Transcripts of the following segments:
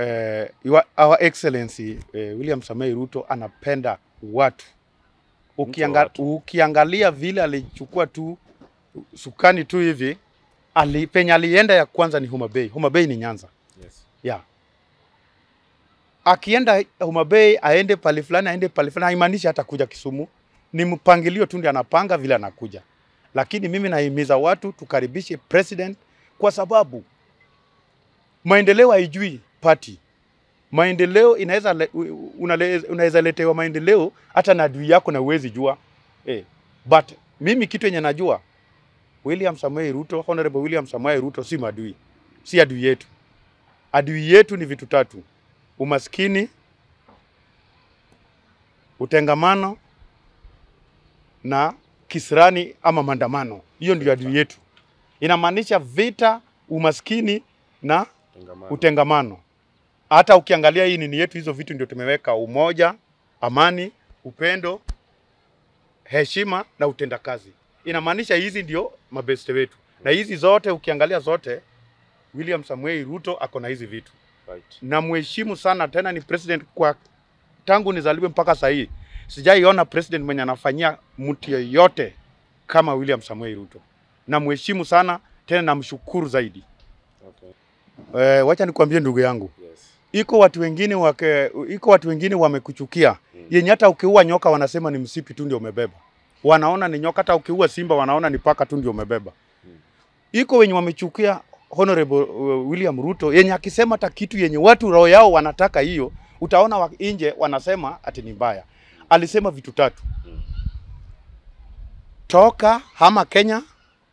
eh, your, our excellency eh, William Samoei Ruto anapenda watu. Ukianga, watu. ukiangalia vile alichukua tu sukani tu hivi ali, penye alienda ya kwanza ni Homa Bay. Homa Bay ni Nyanza Yes. yeah. Akienda Homa Bay aende pale fulani aende pale fulani, haimaanishi hata kuja Kisumu. Ni mpangilio tu ndio anapanga vile anakuja, lakini mimi nahimiza watu tukaribishe president, kwa sababu maendeleo haijui party. Maendeleo inaweza le- u- unale- unaweza letewa maendeleo hata na adui yako na uwezi jua eh. But mimi kitu yenye najua William Samoei Ruto, Honorable William Samoei Ruto si madui, si adui yetu. Adui yetu ni vitu tatu: umaskini, utengamano na kisirani ama maandamano. Hiyo ndio adui yetu. Inamaanisha vita, umaskini na Tengamano. utengamano. Hata ukiangalia hii nini yetu, hizo vitu ndio tumeweka: umoja, amani, upendo, heshima na utendakazi. Inamaanisha hizi ndio mabeste wetu, na hizi zote ukiangalia zote, William Samuel Ruto ako na hizi vitu Right. na mheshimu sana, tena ni president kwa tangu nizaliwe mpaka sasa hii sijaiona president mwenye anafanyia mtu yeyote kama William Samuel Ruto. Na mheshimu sana tena namshukuru zaidi. Okay. Eh, wacha nikwambie ndugu yangu, Yes. iko watu wengine wake, iko watu wengine wamekuchukia Mm. yenye hata ukiua nyoka wanasema ni msipi tu ndio umebeba, wanaona ni nyoka. Hata ukiua simba wanaona ni paka tu ndio umebeba. Mm. Iko wenye wamechukia Honorable uh, William Ruto yenye akisema hata kitu yenye watu roho yao wanataka hiyo, utaona wa nje wanasema ati ni mbaya. Alisema vitu tatu: Mm. toka hama Kenya,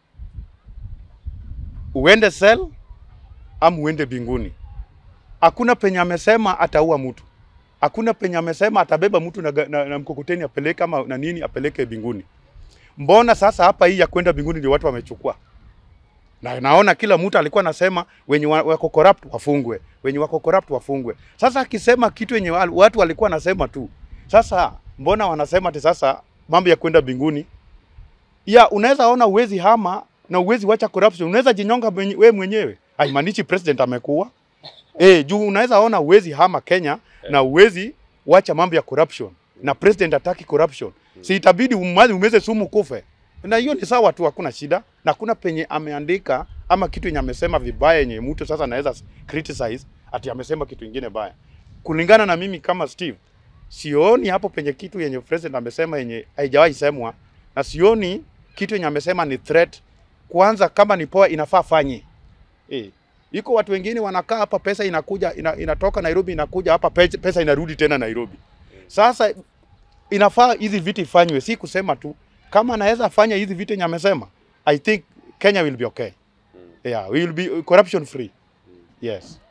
uende sel ama uende binguni. Hakuna penye amesema ataua mtu, hakuna penye amesema atabeba mtu na, ga- na, na mkokoteni apeleke ama na nini apeleke binguni. Mbona sasa hapa hii ya kwenda binguni ndio watu wamechukua? Na naona kila mtu alikuwa anasema wenye wa- wako corrupt wafungwe, wenye wako corrupt wafungwe. Sasa akisema kitu yenye wa- watu walikuwa wanasema tu, sasa mbona wanasema ati sasa mambo ya kwenda binguni? Ya unaweza ona uwezi hama na uwezi wacha corruption, unaweza jinyonga mwenye- we mwenyewe. Haimaanishi president amekuwa eh, juu unaweza ona uwezi hama Kenya na uwezi wacha mambo ya corruption na president ataki corruption, si itabidi umazi umeze sumu kufe na hiyo ni sawa tu, hakuna shida, na kuna penye ameandika ama kitu yenye amesema vibaya yenye mtu sasa anaweza criticize ati amesema kitu ingine baya. Kulingana na mimi kama Steve, sioni hapo penye kitu yenye president amesema yenye haijawahi semwa, na sioni kitu yenye amesema ni threat. Kwanza kama ni poa, inafaa fanye eh. Iko watu wengine wanakaa hapa, pesa inakuja ina, inatoka Nairobi inakuja hapa, pe- pesa inarudi tena Nairobi. Sasa inafaa hizi vitu ifanywe, si kusema tu. Kama anaweza fanya hizi vitu yenye amesema, I think Kenya will be okay. Mm. Yeah, we will be corruption free. Yes.